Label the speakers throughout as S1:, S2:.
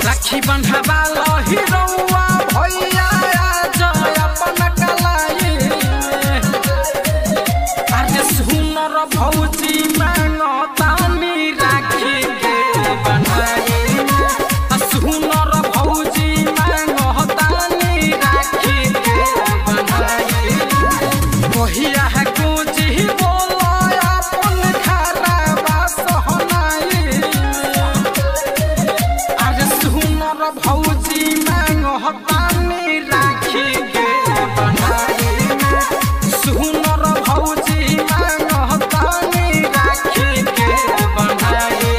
S1: राखी बंधावा हिरौआ भैया जय अपन कलाई अरे सुनर भौजी मांगतानी राखी के बनाई आ सुनर भौजी मांगतानी राखी के बनाई कहिया है कुछ बोलो अपन खराबा सहनाई अरे सुनर भौजी मांगतानी राखी के बनाई सुनर भौजी मांगतानी राखी के बनाई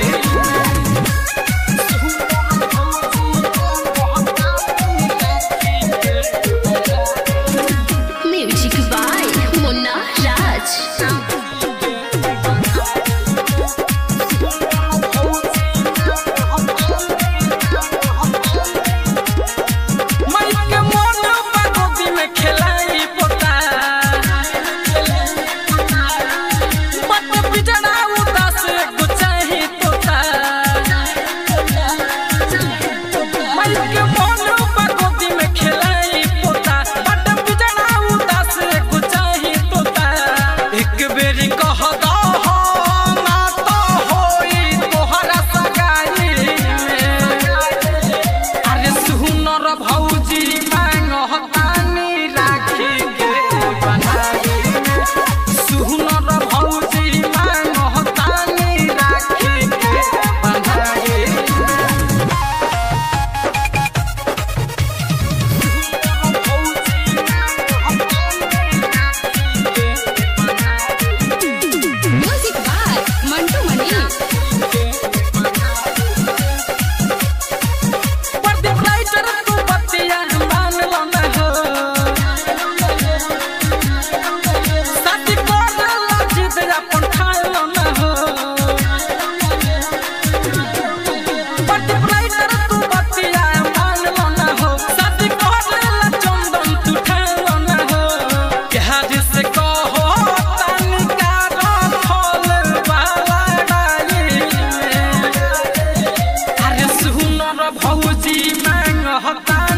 S1: सुनर भौजी मांगतानी राखी के बनाई
S2: म्यूजिक बाय मुन्ना राज
S1: माइक मोन बागोदी में खेलाई पोता बट बिजड़ा उदास गुचाही तोता माइक मोन बागोदी में खेलाई पोता बट बिजड़ा उदास गुचाही तोता एक बेरी कह दो ना तो होई तोहरा सगाई अरे सुनर भौजी मांगतानी राखी के बनाई सुनर भौजी मांगतानी राखी के बनाई
S2: music by Mantu Mani
S1: Pradeep writer तू बतिया मान लो न हो साथी कर लजित अपन ठान लो न हो प्रदीप राइटर तू बतिया मान लो न हो साथी कर चंदन तू ठान लो न हो प्यार से कहो तनिका रखल वाला डाली अरे सुनर भौजी मांगता